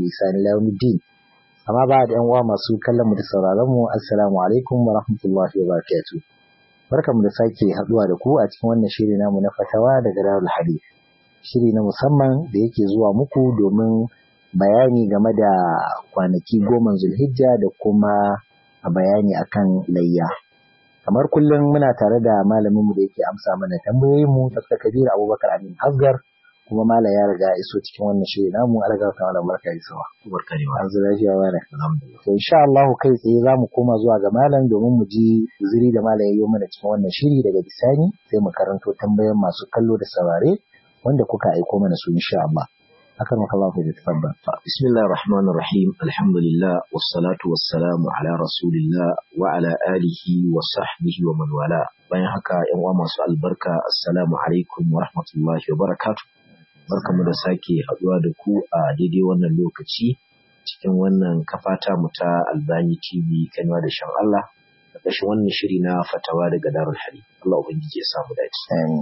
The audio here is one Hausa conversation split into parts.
بإحسان إلى يوم الدين amma ba da yan uwa masu kallon mu da sauraron mu assalamu alaikum wa rahmatullahi wa barakatuh barkamu da sake haduwa da ku a cikin wannan shiri namu na fatawa daga Darul Hadith shiri na musamman da yake zuwa muku domin bayani game da kwanaki goma Zulhijja da kuma bayani akan layya kamar kullum muna tare da malamin mu da yake amsa mana tambayoyin mu Dr. Kabir Abubakar Amin Asgar kuma mala ya riga iso cikin wannan shiri namu alaga ta malam barka da sawa barka da an zura shi wa to insha Allah kai tsaye zamu koma zuwa ga malam domin mu ji zuri da malam yayi mana cikin wannan shiri daga bisani sai mu karanto tambayoyin masu kallo da saurare wanda kuka aiko mana su insha Allah akan maka Allah da tafadda bismillahir rahmanir rahim alhamdulillah wassalatu wassalamu ala rasulillah wa ala alihi wa sahbihi wa man wala bayan haka yan uwa masu albarka assalamu alaikum wa rahmatullahi wa barakatuh barkamu da sake haɗuwa da ku a daidai wannan lokaci cikin wannan kafata mu ta Albani TV kanwa da shan Allah da ƙarshen wannan shiri na fatawa daga Darul Hari Allah ubangiji ya samu dace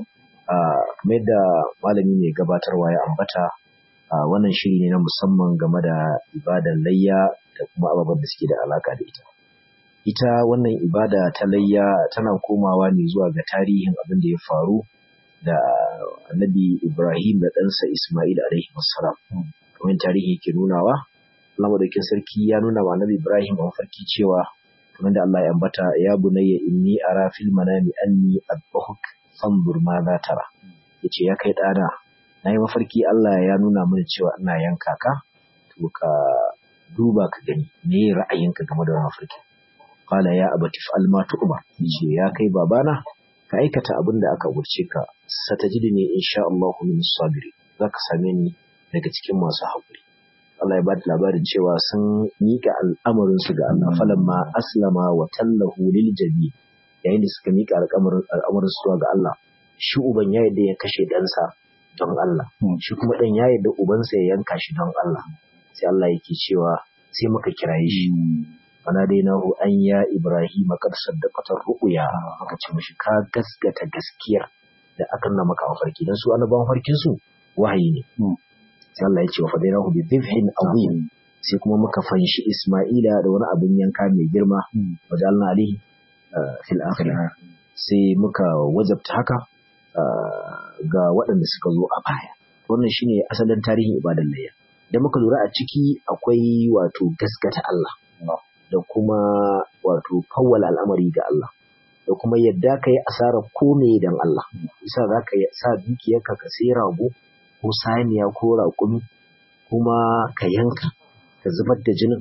a kamar yadda malami mai gabatarwa ya ambata a wannan shiri ne na musamman game da ibadan layya da kuma ababen da suke da alaka da ita ita wannan ibada ta layya tana komawa ne zuwa ga tarihin abin da ya faru da annabi Ibrahim da ɗansa Ismail alaihi wassalam. Kamar tarihi ke nunawa, Allah madaukin sarki ya nuna wa annabi Ibrahim a mafarki cewa kamar da Allah ya ambata ya bunayya inni ara fil manami anni adbahuk fanzur ma za tara. Yace ya kai ɗana, na yi mafarki Allah ya nuna mini cewa ina yanka ka, to ka duba ka gani me ra'ayinka game da mafarki. Qala ya abati fa'al ma tu'mar. Yace ya kai babana ka aikata abin da aka umarce ka satajidni insha Allah min sabiri zaka same ni daga cikin masu haƙuri Allah ya bada labarin cewa sun mika al'amarin su ga Allah falamma aslama wa tallahu lil jabi yayin da suka mika al'amarin su ga Allah shi uban ya yadda ya kashe ɗansa don Allah shi kuma ɗan ya yadda ubansa ya yanka shi don Allah sai Allah yake cewa sai muka kiraye shi fanadainahu an ya Ibrahim qad saddaqata ru'ya aka ce mishi ka gaskata gaskiyar da aka nuna maka a farki dan su annabawan farkin su wahayi ne sai Allah ya ce wa fadainahu bi dhibhin azim sai kuma muka fanshi Isma'ila da wani abin yanka mai girma wajalna alihi fil akhirah sai muka wajabta haka ga waɗanda suka zo a baya wannan shine asalin tarihin ibadan layya da muka lura a ciki akwai wato gaskata Allah da kuma wato kawwala al'amari ga Allah da kuma yadda ka yi asarar kome don Allah isa za ka sa dukiyarka ka sai rago ko saniya ko raƙumi kuma ka yanka ka zubar da jinin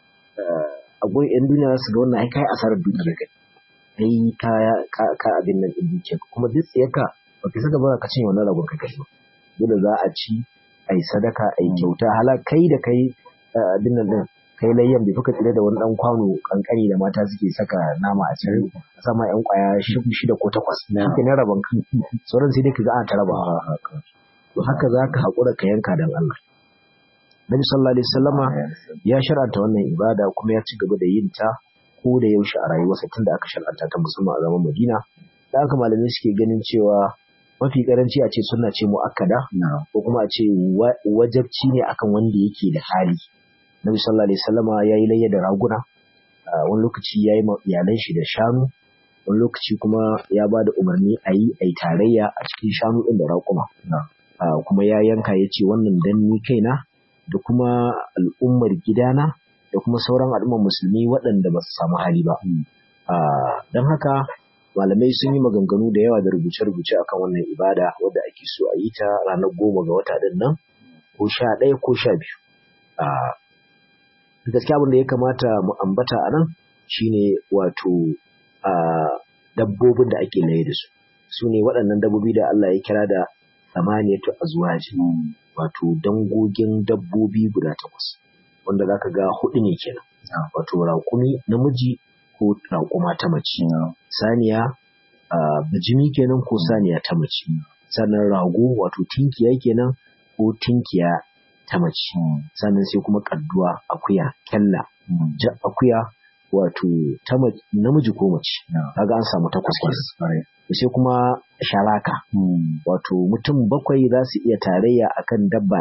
a gun yan duniya su ga wannan ai kai asarar dukiyar ka ai ka ka abin nan din dukiyar kuma duk tsayaka ba ka saka ba ka cinye wannan ragon ka kai dole za a ci ai sadaka ai kyauta hala kai da kai abin nan din kai layyan bai fuka tsire da wani dan kwano kankani da mata suke saka nama a cikin a sama yan kwaya shida ko takwas shi ne rabon kan sauran sai dai ka ga ana ta raba to haka za ka haƙura ka yanka dan Allah Nabi sallallahu alaihi wasallama ya shar'anta wannan ibada kuma ya ci gaba da yin ta ko da yaushe a rayuwarsa tun da aka shar'anta ta musamman a zaman Madina da aka malamai suke ganin cewa mafi karanci a ce sunna ce mu'akkada ko kuma a ce wajabci ne akan wanda yake da hali Nabi sallallahu alaihi wasallama yayi layya da raguna wani lokaci yayi iyalan shi da shanu wani lokaci kuma ya ba da umarni a yi a tarayya a cikin shanu ɗin da raƙuma kuma ya yanka ya ce wannan dan ni kaina da kuma al'ummar gidana da kuma sauran al'ummar musulmi waɗanda ba su samu hali ba don haka malamai sun yi maganganu da yawa da rubuce-rubuce akan wannan ibada wadda ake so a yi ta ranar goma ga wata ɗin nan ko sha ɗaya ko sha biyu gaskiya abin da ya kamata mu ambata a nan shine wato dabbobin da ake laye da su su ne waɗannan dabbobi da Allah ya kira da samaniyatu azwaji wato dangogin dabbobi guda takwas wanda zaka ga hudu ne kenan wato raƙumi namiji ko raƙuma ta mace saniya bijimi kenan ko saniya ta mace sannan rago wato tinkiya kenan ko tinkiya ta mace sannan sai kuma kadduwa akuya kyalla akuya wato ta namiji ko mace kaga an samu takwas kenan sai kuma sharaka wato mutum bakwai za su iya tarayya akan dabba ɗaya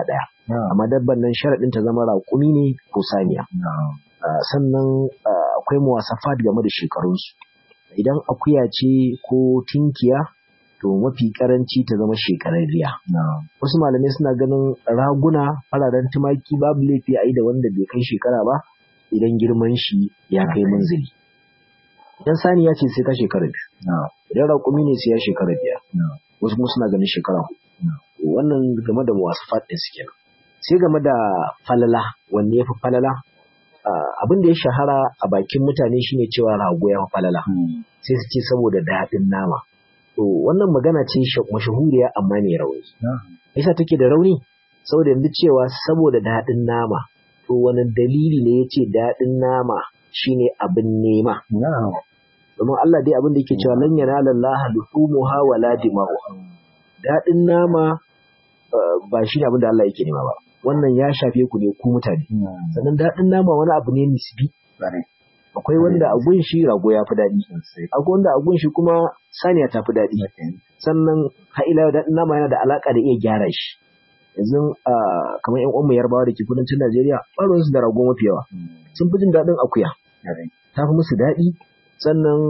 amma dabban nan sharaɗin ta zama raƙumi ne ko saniya sannan akwai muwasafat game da shekarunsu idan akuya ce ko tinkiya to mafi karanci ta zama shekararriya wasu malamai suna ganin raguna fararen tumaki babu laifi a yi da wanda bai kai shekara ba idan girman shi ya kai munzili idan saniya ce sai ta shekara biyu idan raƙumi ne sai ya shekara biyar wasu kuma suna ganin shekara hudu wannan game da muwasafat ɗin su kenan sai game da falala wanne ya fi falala abin da ya shahara a bakin mutane shine cewa rago ya fi falala sai su ce saboda daɗin nama to wannan magana ce mashahuriya amma mai rauni yasa take da rauni saboda yanzu cewa saboda daɗin nama to wani dalili ne ya ce daɗin nama shine abin nema domin Allah dai abin da yake cewa lan yanala Allah luhumuha wala dima'uha daɗin nama ba shine abin da Allah yake nema ba wannan ya shafe ku ne ku mutane sannan daɗin nama wani abu ne nisbi akwai wanda a gunshi rago ya fi daɗi akwai wanda a gunshi kuma saniya ta fi daɗi sannan ha'ila daɗin nama yana da alaƙa da iya gyara shi yanzu kamar yan uwanmu yarbawa da ke kudancin najeriya ɓarin su da rago mafi yawa sun fi jin daɗin akuya ta fi musu daɗi sannan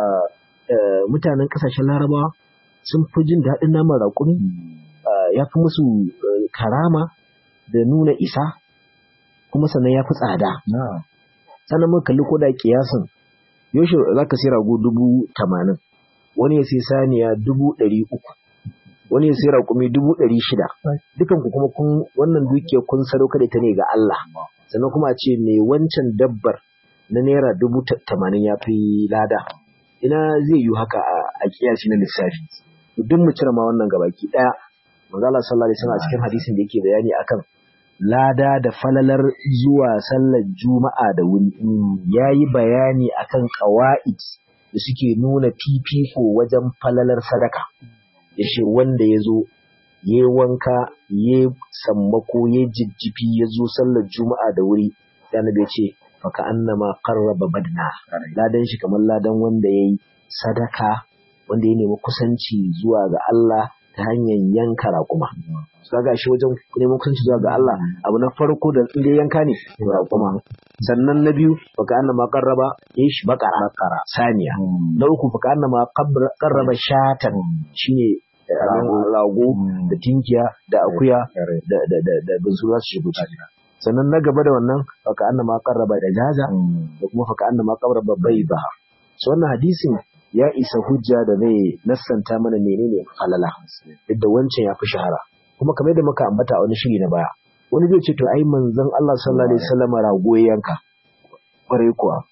mutanen ƙasashen larabawa sun fi jin daɗin naman raƙumi ya fi musu karama da nuna isa kuma sannan ya fi tsada sannan muka kalli koda kiyasin yaushe za ka sai rago dubu tamanin wani ya sai saniya dubu ɗari uku wani ya sai raƙumi dubu ɗari shida dukan ku kuma kun wannan dukiya kun sadauka da ta ne ga Allah sannan kuma a ce me wancan dabbar na naira dubu tamanin ya fi lada ina zai yi haka a kiyasi na lissafi duk mu cire ma wannan gabaki ɗaya manzo Allah sallallahu alaihi wasallam a cikin hadisin da yake bayani akan lada da falalar zuwa sallar juma'a da wuri ya yi bayani akan ƙawa'id da suke nuna fifiko wajen falalar sadaka ya ce wanda ya zo ya wanka ya sammako ya jijjifi ya zo sallar juma'a da wuri ya nabe ce faka annama qarraba badna ladan shi kamar ladan wanda ya yi sadaka wanda ya nemi kusanci zuwa ga Allah ta hanyar yanka raƙuma. Su ga shi wajen neman kusanci zuwa ga Allah abu na farko da inda yanka ne raƙuma. Sannan na biyu baka anna ma qarraba ish bakara saniya. Na uku baka anna ma qarraba shatan shine rago da tinkiya da akuya da da da da bunsu za su shigo ciki. Sannan na gaba da wannan baka anna ma qarraba da jaja da kuma baka anna ma qarraba bayda. So wannan hadisin ya isa hujja da zai nassanta mana menene falala yadda wancan ya fi shahara kuma kamar da muka ambata a wani shiri na baya wani zai ce to ai manzon Allah sallallahu alaihi wasallam rago ya yanka kwarai kuwa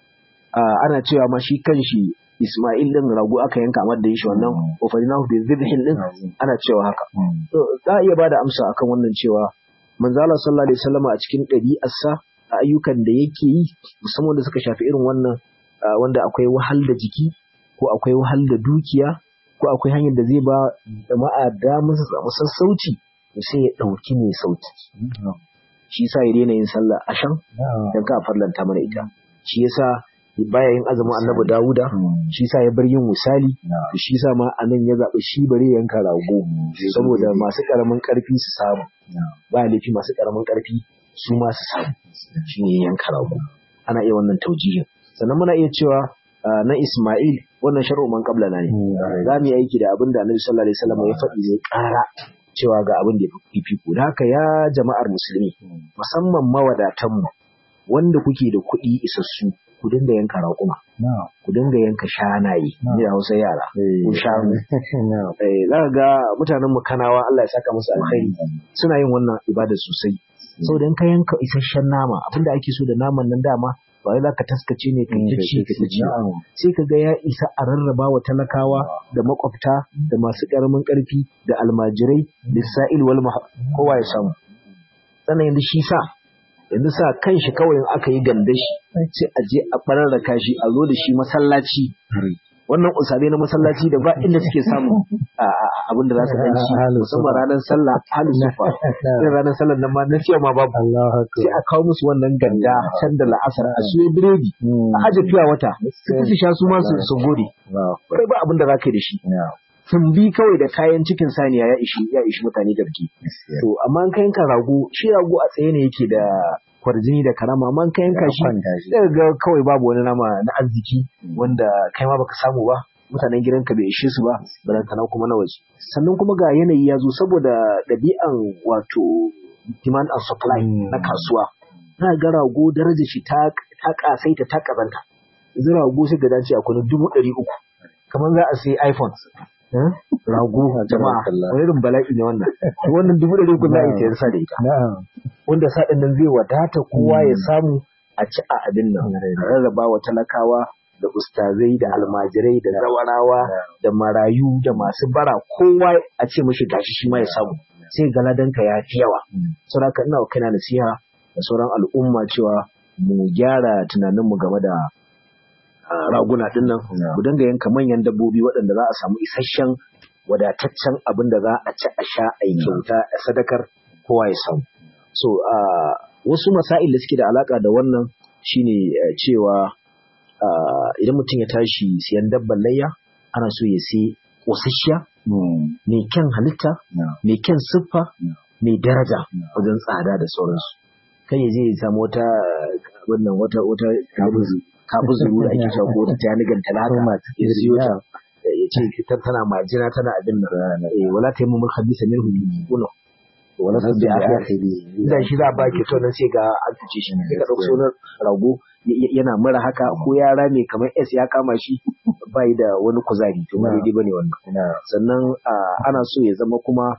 ana cewa ma shi kanshi Ismail din rago aka yanka amma da shi wannan ofalinahu bi zibhin din ana cewa haka to za a iya bada amsa akan wannan cewa manzon Allah sallallahu alaihi wasallam a cikin ɗabi'arsa a ayyukan da yake yi musamman da suka shafi irin wannan wanda akwai wahal da jiki ko akwai wahal da dukiya ko akwai hanyar da zai ba jama'a damar su samu sassauci sai ya ɗauki mai sauki shi yasa ya daina yin sallah ashan dan ka farlanta mana ita shi yasa baya yin azumin annabi Dawuda shi yasa ya bar yin misali shi yasa ma anan ya zaɓi shi bare yanka rago saboda masu ƙaramin ƙarfi su samu ba laifi masu ƙaramin ƙarfi su ma su samu shi ne yanka rago ana iya wannan taujihin sannan muna iya cewa na Ismail wannan shar'u man qabla na ne za mu yi aiki da abin da Annabi sallallahu alaihi wasallam ya faɗi ne ƙara cewa ga abin da ya fi da haka ya jama'ar musulmi musamman mawadatan mu wanda kuke da kuɗi isassu ku dinga yanka raƙuma ku dinga yanka shanaye ne da Hausa yara ku shanu eh za ga mutanen mu kanawa Allah ya saka musu alkhairi suna yin wannan ibada sosai saboda in ka yanka isasshen nama abinda ake so da naman nan dama ba wai ka taskace ne ka ci ka ci sai ka ga ya isa a rarraba wa talakawa da makwabta da masu karamin karfi da almajirai da sa'il wal kowa ya samu sannan yanzu shi sa yanzu sa kan shi kawai in aka yi ganda shi sai a je a bararraka shi a zo da shi masallaci wannan usabe na masallaci da ba inda suke samu abin da za su dan ci musamman ranar sallah halin sufa irin ranar sallah nan ma na fiye ma babu sai a kawo musu wannan ganda can da la'asar a siyo biredi a aje fiya wata sai su sha su ma su gode kai ba abin da za ka yi da shi tumbi kawai da kayan cikin saniya ya ishi ya ishi mutane garki to amma an kayan ka rago shi rago a tsaye ne yake da kwarjini da karama amma an kayan ka shi sai ga kawai babu wani nama na arziki wanda kai ma baka samu ba mutanen gidanka bai ishe su ba balantana kuma na waje sannan kuma ga yanayi ya zo saboda ɗabi'an wato demand and supply na kasuwa za ga rago darajar shi ta ta kasaita ta kazanta yanzu rago sai ga dace akwai dubu ɗari uku kamar za a sai iphone rago jama'a wani irin bala'i ne wannan wannan dubu ɗari uku za a yi sayar sa da ita wanda sa ɗin nan zai wadata kowa ya samu a ci a abin nan rarraba wa talakawa da ustazai da almajirai da zawarawa da marayu da masu bara kowa a ce mashi gashi shi ma ya samu sai galadanka ya fi yawa saboda ina wa kaina nasiha da sauran al'umma cewa mu gyara tunaninmu game da raguna din nan mu dinga yanka manyan dabbobi waɗanda za a samu isasshen wadataccen abin da za a ci a sha a yi kyauta a sadakar kowa ya samu so wasu masail da suke da alaka da wannan shine cewa idan mutum ya tashi siyan dabban layya ana so ya sai ƙosasshiya mai kyan halitta mai kyan siffa mai daraja wajen tsada da sauransu kai zai samu wata wannan wata wata kabuzu da ake cewa ko ta tanigan talata ya siyo ta ya ce tana majina tana abin nan wala ta yi mu khabisa minhu yuno wala ta bi akhiri da shi za ba ki to nan sai ga an tuce shi sai ka dauko sunan rago yana mura haka ko yara ne kamar S ya kama shi bai da wani kuzari to ba dai bane wannan sannan ana so ya zama kuma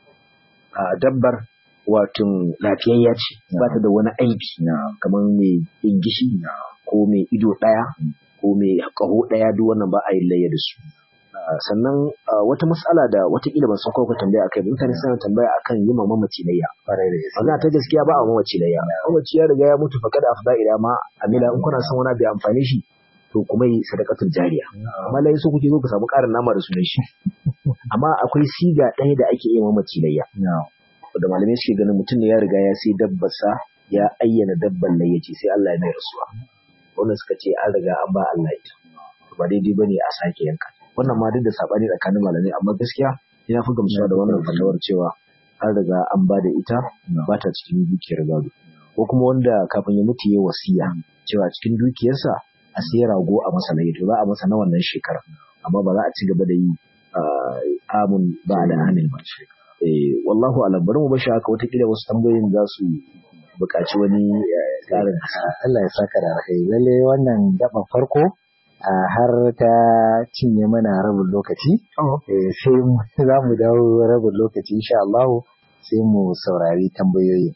dabbar wato lafiyayya ce ba ta da wani aibi kamar mai ingishi ko mai ido ɗaya ko mai ƙaho ɗaya duk wannan ba a yi layya da su sannan wata matsala da watakila ban san ko ka tambaya akai mutane suna tambaya akan yi ma mamaci layya wannan ta gaskiya ba a mamaci layya mamaci ya riga ya mutu fa kada afda ila ma amila in kuna son wani bai amfani shi to kuma yi sadakatul jariya amma lai so kuke zo ku samu ƙarin nama da sunan shi amma akwai siga ɗaya da ake yi mamaci layya da malamai suke ganin mutum ne ya riga ya sai dabbarsa ya ayyana dabban layya ce sai Allah ya mai rasuwa wannan suka ce an riga an ba Allah ita ba daidai bane a sake yanka wannan ma duk da sabani tsakanin malamai amma gaskiya ina fi gamsuwa da wannan fatawar cewa an riga an ba da ita ba ta cikin dukiyar gado ko kuma wanda kafin ya mutu ya wasiya cewa cikin dukiyarsa a sai rago a masa layya to za a masa na wannan shekara amma ba za a ci gaba da yi amun ba da amin ba eh wallahu alam bari mu bashi haka wata kila wasu tambayoyin za su buƙaci wani ƙarin Allah ya saka da alheri lalle wannan gaban farko har ta cinye mana rabin lokaci sai za mu dawo rabin lokaci insha Allah sai mu saurari tambayoyi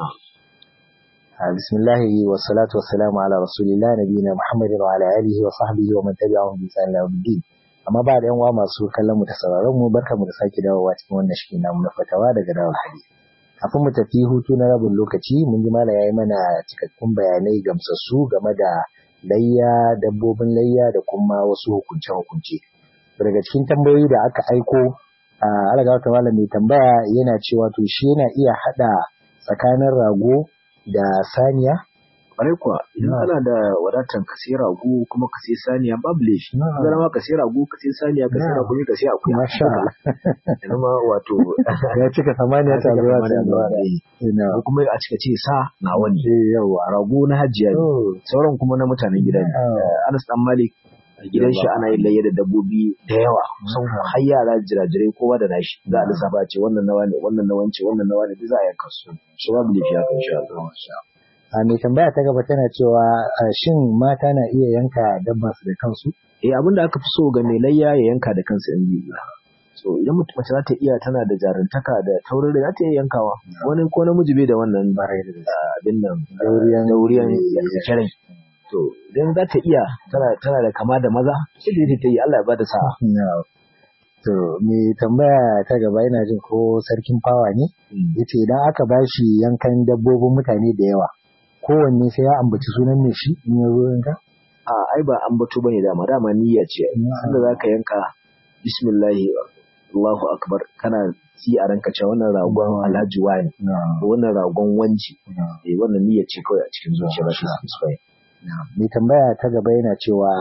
bismillahi wa salatu wa salamu ala rasulillah nabiyina muhammadin wa ala alihi wa sahbihi wa man tabi'ahum bi ihsan ila yawmiddin amma ba da yan uwa masu kallon mu da sauraron mu barkamu da sake dawowa cikin wannan shi namu na fatawa daga dawal hadisi kafin mu tafi hutu na rabin lokaci mun ji mana yayi mana cikakkun bayanai gamsassu game da layya dabbobin layya da kuma wasu hukunce-hukunce daga cikin tambayoyi da aka aiko a alaga wata malam mai tambaya yana cewa to shi yana iya hada tsakanin rago da saniya kwarai kuwa idan kana da wadatan ka sai rago kuma ka sai saniya babu laifi zara ma ka sai rago ka sai saniya ka sai rago ka sai akuya masha Allah yana ma wato ya cika samaniya ta zuwa ta zuwa ko kuma a cika ce sa na wani yawa rago na hajjiya ne sauran kuma na mutanen gida ne Anas dan Malik gidan shi ana yin layya da dabbobi da yawa kusan har yara jirajirai kowa da nashi za a lissafa ce wannan nawa ne wannan nawa ce wannan nawa ne duk za a yanka su shi babu laifi haka insha Allah a mai tambaya ta gaba tana cewa shin mata na iya yanka dabba su da kansu eh abin da aka fi so ga mai layya ya yanka da kansa in zai so idan mace za ta iya tana da jarintaka da taurin da za ta iya yankawa wani ko namiji bai da wannan abin nan dauriyan dauriyan kirai to idan za ta iya tana tana da kama da maza sai da ta yi Allah ya bada sa'a to mai tambaya ta gaba yana jin ko sarkin fawa ne yace idan aka bashi yankan dabbobin mutane da yawa kowanne sai ya ambaci sunan mai shi in ya zo yanka? A ai ba ambato bane dama dama niyya ce. Sanda za ka yanka bismillahi Allahu akbar kana ci a ranka cewa wannan ragon Alhaji wani wannan ragon wanci eh wannan niyya ce kawai a cikin zuciya ba shi sai Mai tambaya ta gaba yana cewa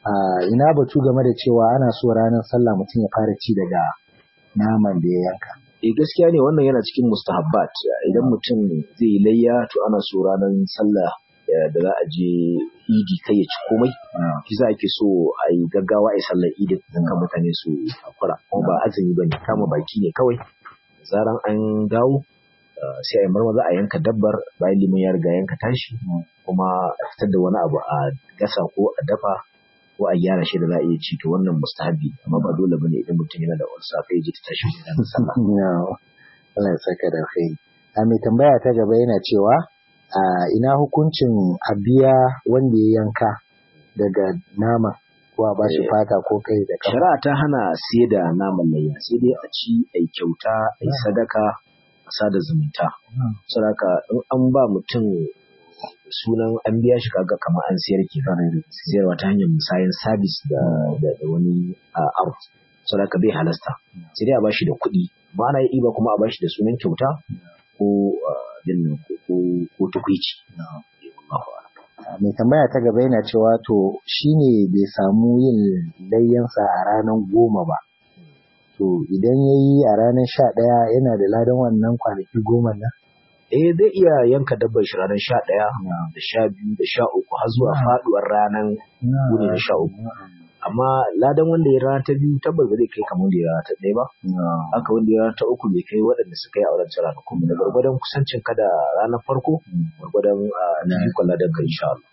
ina batu game da cewa ana so ranar sallah mutum ya fara ci daga naman da ya yanka eh gaskiya ne wannan yana cikin mustahabbat idan mutum zai layya to ana so ranar sallah da za a je idi kai ya ci komai shi za ake so a yi gaggawa a yi sallar idi don kan mutane su hakura kuma ba azumi ba ne kama baki ne kawai zaran an dawo sai a yi marmaza a yanka dabbar bayan liman ya riga yanka tashi kuma a fitar da wani abu a gasa ko a dafa ko a gyara shi da za a iya ci to wannan mustahabi amma ba dole bane idan mutum yana da wani safe ya ji ta tashi da sallah Allah ya saka da alkhairi a mai tambaya ta gaba yana cewa a ina hukuncin a biya wanda ya yanka daga nama ko a bashi fata ko kai da kafa shari'a ta hana siye da naman layya sai dai a ci a yi kyauta a yi sadaka a sada zumunta sadaka in an ba mutum sunan an biya shi kaga kamar an siyar ke siyarwa ta hanyar musayan sabis da wani art sadaka bai halasta sai dai a bashi da kuɗi ba ana yi ba kuma a bashi da sunan kyauta ko ko tukwici mai tambaya ta gaba yana cewa to shine bai samu yin layyansa a ranar goma ba to idan ya yi a ranar sha ɗaya yana da ladan wannan kwanaki goma nan eh zai iya yanka dabbar shi ranar sha ɗaya da sha biyu da sha uku har zuwa faɗuwar ranar gune da sha uku amma ladan wanda ya rana ta biyu tabbas ba zai kai kamar wanda ya rana ta ɗaya ba haka wanda ya rana ta uku bai kai waɗanda suka yi a wancan ranakun da gwargwadon kusancin ka da ranar farko gwargwadon na ikon ladan ka insha Allah.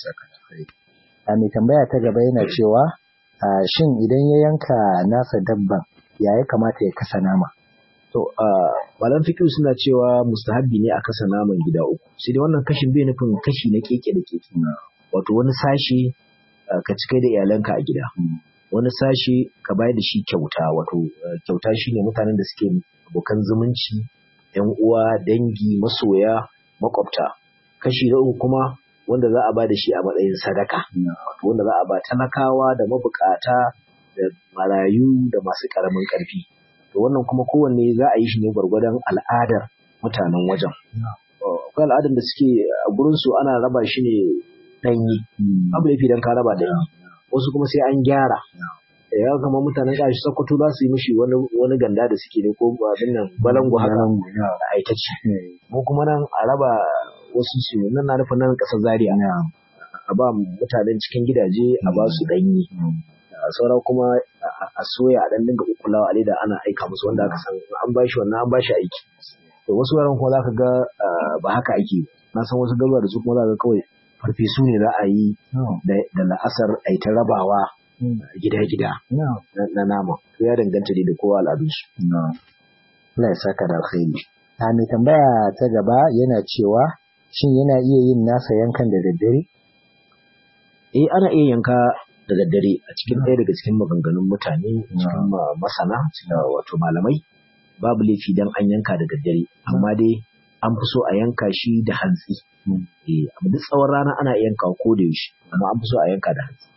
A mai tambaya ta gaba yana cewa shin idan ya yanka nasa dabban ya ya kamata ya kasa nama? To, malam fikir suna cewa mustahabbi ne a kasa naman gida uku. Sai dai wannan kashin bai nufin kashi na keke da keke. Wato wani sashi ka ci kai da iyalanka a gida. Wani sashi ka bayar da shi kyauta, wato kyauta shi ne mutanen da suke abokan zumunci, ‘yan uwa, dangi, masoya, makwabta. Kashi na uku kuma wanda za a ba da shi a matsayin sadaka. Wato wanda za a ba talakawa da mabukata da marayu da masu ƙaramin ƙarfi. to wannan kuma kowanne za a yi shi ne gwargwadon al'adar mutanen wajen. Akwai al'adar da suke a gurinsu ana raba shi ne ɗanyi, abu laifi don ka raba ɗanyi, wasu kuma sai an gyara. Ya kama mutanen ƙashi Sokoto za su yi mishi wani ganda da suke ne ko abin nan balangu haka a aikaci. Mu kuma nan a raba wasu su nan na nufin nan ƙasar Zaria. A ba mutanen cikin gidaje a ba su ɗanyi. saura kuma a soya a dan dinga kukulawa a leda ana aika musu wanda aka san an bashi wannan an bashi aiki to wasu wuraren kuma zaka ga ba haka ake na san wasu garuruwa da su kuma zaka ga kawai farfesu ne za a yi da la'asar a yi ta rabawa gida-gida na nama to ya danganta da kowa al'adunsu. Allah ya saka da alkhairi. A mai tambaya ta gaba yana cewa shin yana iya yin nasa yankan da daddare? Eh ana iya yanka da daddare a cikin ɗaya daga cikin maganganun mutane cikin masana wato malamai babu laifi dan an yanka da daddare amma dai an fi so a yanka shi da hantsi eh amma duk tsawon rana ana yanka ko da yaushe amma an fi so a yanka da hantsi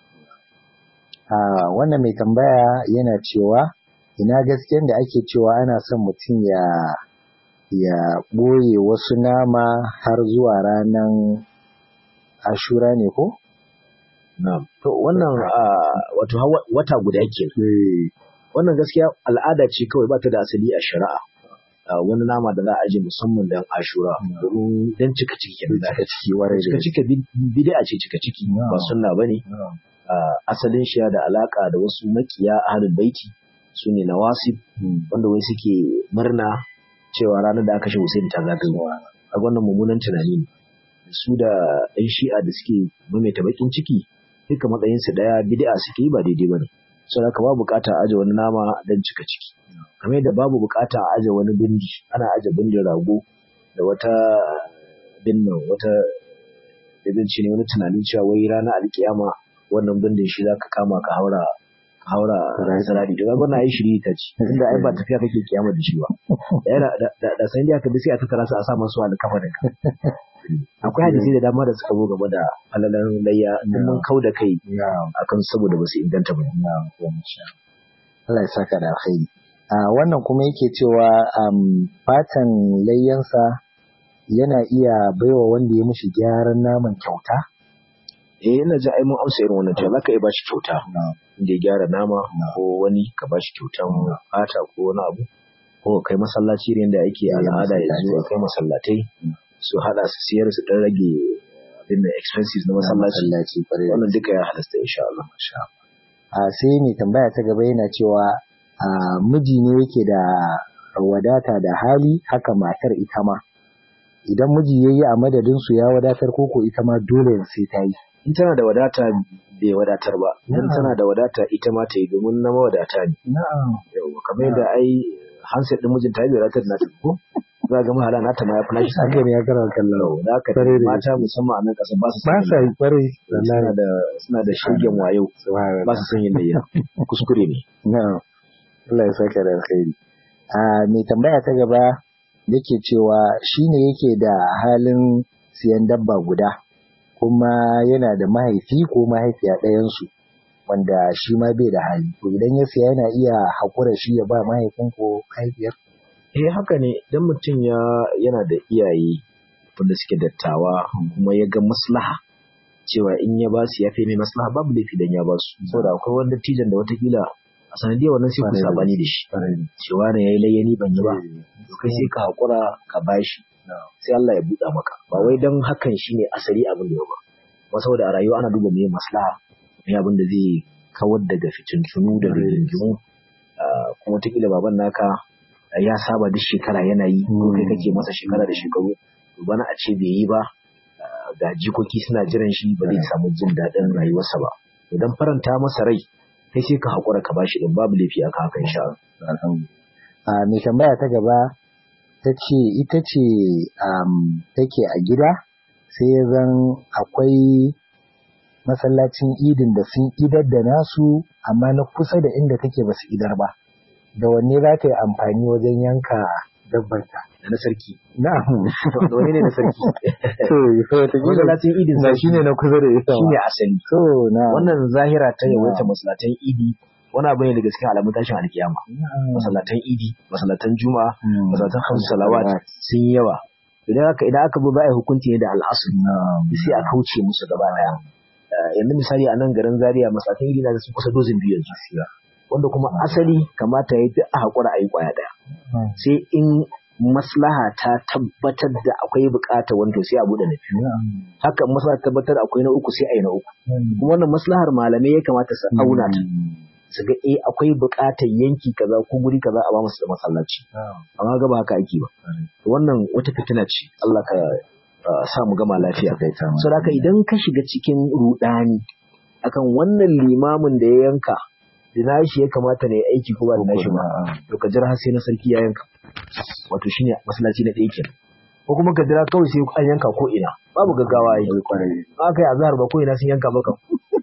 a wannan mai tambaya yana cewa ina gaskiyan da ake cewa ana son mutum ya ya ɓoye wasu nama har zuwa ranar ashura ne ko? Na'am. To wannan wato wata guda ke. Wannan gaskiya al'ada ce kawai ba ta da asali a shari'a. Wani nama da za a aje musamman don ashura domin don cika ciki kenan da aka ciki warai cika ciki bid'a ce cika ciki ba sunna bane. Asalin shi da alaka da wasu makiya ahlul baiti su ne nawasib wanda wai suke murna cewa ranar da aka shi Hussein ta zagayo. A wannan mummunan tunani ne. Su da ɗan shi'a da suke maimaita bakin ciki duka matsayinsu ɗaya bid'a suke yi ba daidai ba ne. Saboda haka babu bukata a aje wani nama don cika ciki. Kamar yadda babu bukata a aje wani bindi, ana aje bindin rago da wata binnan wata da ne wani tunanin cewa wai ranar alkiyama wannan bindin shi za ka kama ka haura ka haura sarari to ga ai shiri ta ce inda ai ba tafiya kake kiyama da shi ba da da san da ka bi sai a tattara su a sa masu alkafa da akwai hadisi da dama da suka zo game da halalan layya in mun kau da kai akan saboda ba su inganta ba Allah ya saka da alkhairi a wannan kuma yake cewa fatan layyansa yana iya baiwa wanda ya mishi gyaran naman kyauta eh ina ji ai mun amsa irin wannan cewa zaka iya bashi kyauta inda ya gyara nama ko wani ka bashi kyautan fata ko wani abu ko kai masallaci ne da ake al'ada yanzu a kai masallatai su hada su siyar su dan rage abin da expenses na masallaci wannan duka ya halasta insha Allah a sai mai tambaya ta gaba yana cewa a miji ne yake da wadata da hali haka matar ita ma idan miji yayi a madadin su ya wadatar koko ita ma dole sai ta yi in tana da wadata bai wadatar ba in tana da wadata ita ma ta yi domin na mawadata ne na'am yawa kamar yadda ai handset din mijinta ya bai wadatar na ta ko za ga mahala na ta ma ya flash haka ne ya karawa kallon da haka Kwarai da mata musamman a nan ƙasa ba su ba sa yi kwarai suna da suna da shirgen wayo ba su son yin layya kuskure ne na'am Allah ya saka da alkhairi a mai tambaya ta gaba yake cewa shine yake da halin siyan dabba guda kuma yana da mahaifi ko mahaifiya ɗayansu wanda shi ma bai da hali to idan ya siya yana iya haƙura shi ya ba mahaifin ko mahaifiyar eh haka ne idan mutum ya yana da iyaye wanda suke dattawa kuma ya ga maslaha cewa in ya ba su ya fi mai maslaha babu laifi dan ya ba su saboda akwai wani dattijan da watakila a sanadiyar wannan sai ku sabani da shi cewa ne yayi layyani ban yi ba to kai sai ka haƙura ka bashi sai Allah ya buɗa maka ba wai dan hakan shine asali abin da ya ba ba saboda a rayuwa ana duba mai maslaha mai abin da zai kawar daga fitintunu da rigingimu kuma wataƙila baban naka ya saba duk shekara yana yi ko kai kake masa shekara da shekaru to bana a ce bai yi ba ga jikoki suna jiran shi ba zai samu jin daɗin rayuwarsa ba to dan faranta masa rai kai sai ka haƙura ka bashi din babu laifi aka haka insha Allah a mai tambaya ta gaba ta ce ita ce take a gida sai ya zan akwai masallacin idin da sun idar da nasu amma na kusa da inda take ba su idar ba da wanne za ta yi amfani wajen yanka dabbarta da na sarki na'am da wani ne na sarki to wata masallacin idin na sarki shine na kusa da ita shine asali so na wannan zahira ta yawaita masallatan idi wani abu ne daga cikin alamun tashin alkiyama masallatan idi masallatan juma'a masallatan hamsu salawat sun yi yawa idan aka idan aka bi ba a yi hukunci ne da al'asul sai a kauce musu gaba daya Eh, yanzu misali a nan garin zaria masallatan idi na da sun kusa dozin biyu yanzu wanda kuma asali kamata ya duk a haƙura a yi ƙwaya ɗaya sai in maslaha ta tabbatar da akwai buƙatar wanda sai a buɗe na biyu haka maslaha ta tabbatar akwai na uku sai a yi na uku kuma wannan maslahar malamai ya kamata su auna ta su ga eh akwai buƙatar yanki kaza ko guri kaza a ba musu da masallaci amma ga ba haka ake ba wannan wata fitina ce Allah ka uh, sa mu gama lafiya so da haka idan ka shiga cikin rudani akan wannan limamin da ya yanka da nashi ya kamata ne aiki ko ba da nashi ba to ka jira har sai na sarki ya yanka wato shine masallaci na ɗaya kenan ko kuma ka jira kawai sai an yanka ko ina babu gaggawa yi ba kai azhar ba ko ina sun yanka maka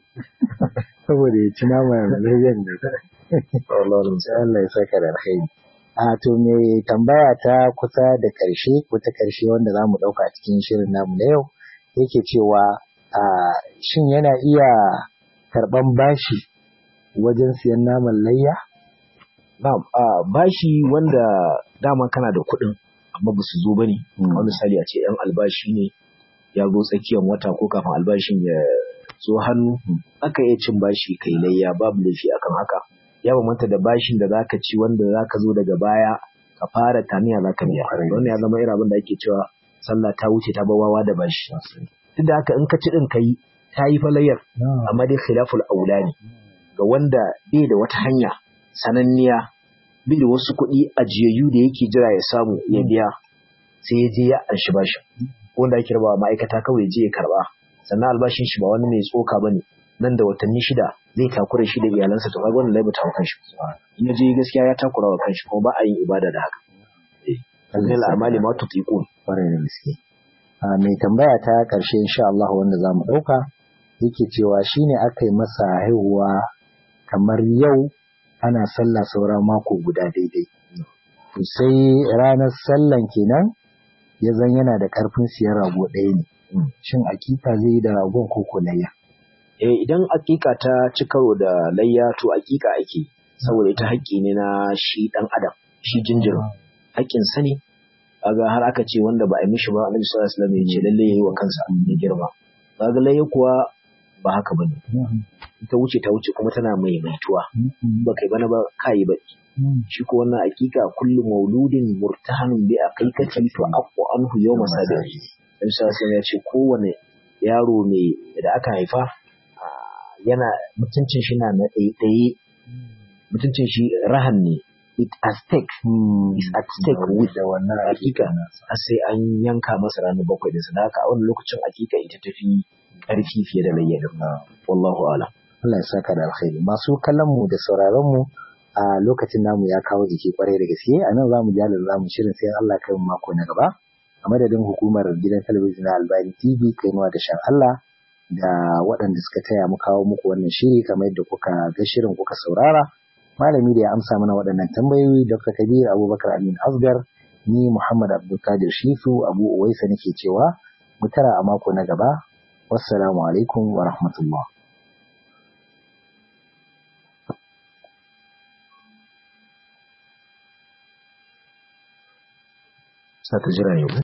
saboda ya ci nama layyan da Allah ya saka da alkhairi a to me tambaya ta kusa da karshe ko ta karshe wanda zamu dauka a cikin shirin namu na yau yake cewa a shin yana iya karban bashi wajen siyan naman layya na'am a bashi wanda dama kana da kuɗin amma ba su zo bane wani misali a ce yan albashi ne ya zo tsakiyar wata ko kafin albashin ya zo hannu aka iya cin bashi kai layya babu laifi akan haka ya bambanta da bashin da zaka ci wanda zaka zo daga baya ka fara taniya zaka biya wannan ya zama irin abin da ake cewa sallah ta wuce ta bawawa da bashi duk da haka in ka ci din kai ta yi falayyar amma dai khilaful aula ne ga wanda bai da wata hanya sananniya bai da wasu kuɗi ajiyayyu da yake jira ya samu ya biya sai ya je ya anshi bashin wanda ake rabawa ma'aikata kawai je ya karba sannan albashin shi ba wani mai tsoka ba ne nan da watanni shida zai takura shi da iyalansa to kaga wannan laibata wa kanshi in ya je gaskiya ya takura wa kanshi kuma ba a yin ibada da haka eh al'amali ma tutiqun kwarai da gaske a mai tambaya ta karshe insha Allah wanda zamu dauka yake cewa shine aka yi masa haihuwa kamar yau ana sallah saura mako guda daidai to sai ranar sallan kenan ya zan yana da karfin siyan rago ɗaya ne shin akika zai yi da ragon ko layya eh idan akika ta ci karo da layya to akika ake saboda ita haƙƙi ne na shi ɗan adam shi jinjirin haƙƙin sa ne kaga har aka ce wanda ba a yi mishi ba annabi sallallahu alaihi wasallam ya ce lalle yayi wa kansa ya girma kaga layya kuwa ba haka bane ta wuce ta wuce kuma tana maimaituwa ba kai bana ba kai ba shi ko wannan hakika kullu mauludin murtahanun bi aqiqati to aqu anhu yawma sabi dan sai ya ce kowane yaro ne da aka haifa yana mutuncin shi na na ɗaiɗaye mutuncin shi rahan ne it at stake is at stake with da wannan hakika a sai an yanka masa ranar bakwai da sadaka a wani lokacin hakika ita tafi ƙarfi fiye da layyanin wallahu ala Allah ya saka da alkhairi masu kallon mu da sauraron mu a lokacin namu ya kawo jiki kwarai da gaske a nan zamu ji halin zamu shirin sai Allah kai mu mako na gaba a madadin hukumar gidan talabijin na Albani TV kainuwa da shan Allah da waɗanda suka taya mu kawo muku wannan shiri kamar yadda kuka ga shirin kuka saurara malami da ya amsa mana waɗannan tambayoyi Dr. Kabir Abubakar Amin Asgar ni Muhammad Abdulkadir Shifu Abu Uwaisa nake cewa mu tara a mako na gaba wassalamu alaikum wa rahmatullah sa ta jira ne